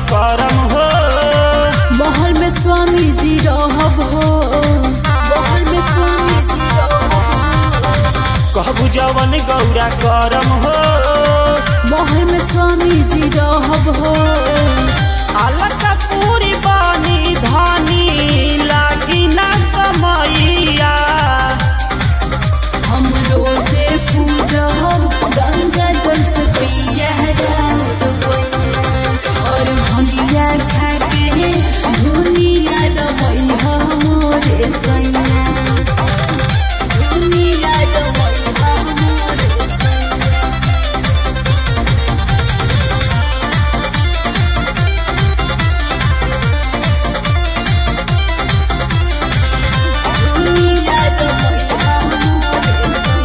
करम हो महल में स्वामी जी रहब हो महल में स्वामी जी रहब कहबू जवन गौरा करम हो महल में स्वामी जी रहब हो अलग पूरी बानी धानी लागी ना समैया हम रोजे पूजब गंगा जल से पिया और भंगिया खा के दुनिया रमैया मोरे सैया दुनिया रमैया मोरे सैया दुनिया रमैया मोरे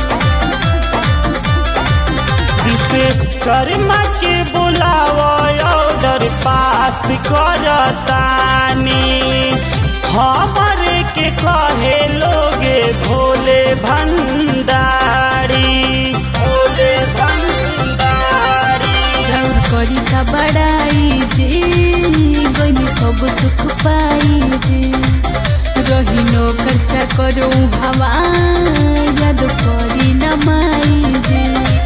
सैया विश्वकर्मा के बुलावा ऑर्डर पास करतानी हमरे के कहे लोगे भोले भंडारी भोले भंडारी और करी का बड़ाई जे गनी सब सुख पाई जे रही नो खर्चा करो हवा याद करी न माई जे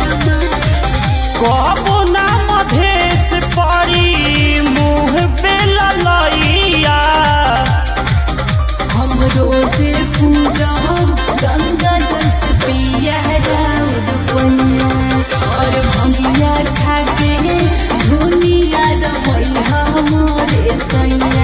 कहबो ना मधेश परी मुँह पे ललैया हम रोजे पूजा गंगा जल से पिया राउर पैया और भंगिया खा के दुनिया रमैया मोरे सैया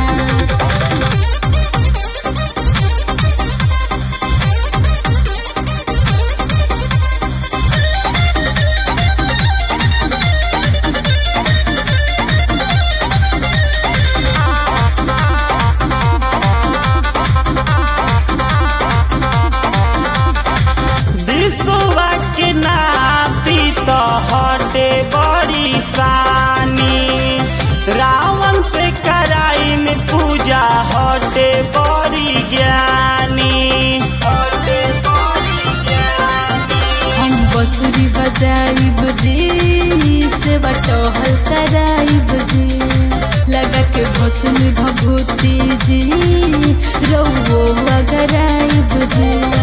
विश्वा के नाती तो हटे बड़ी सानी रावण से कराई में पूजा हटे बड़ी ज्ञानी हटे बड़ी ज्ञानी हम बसुरी बजाई बजे से टहल कराई बजे लगा के भस्म भभूति जी रहो अगर आई बजे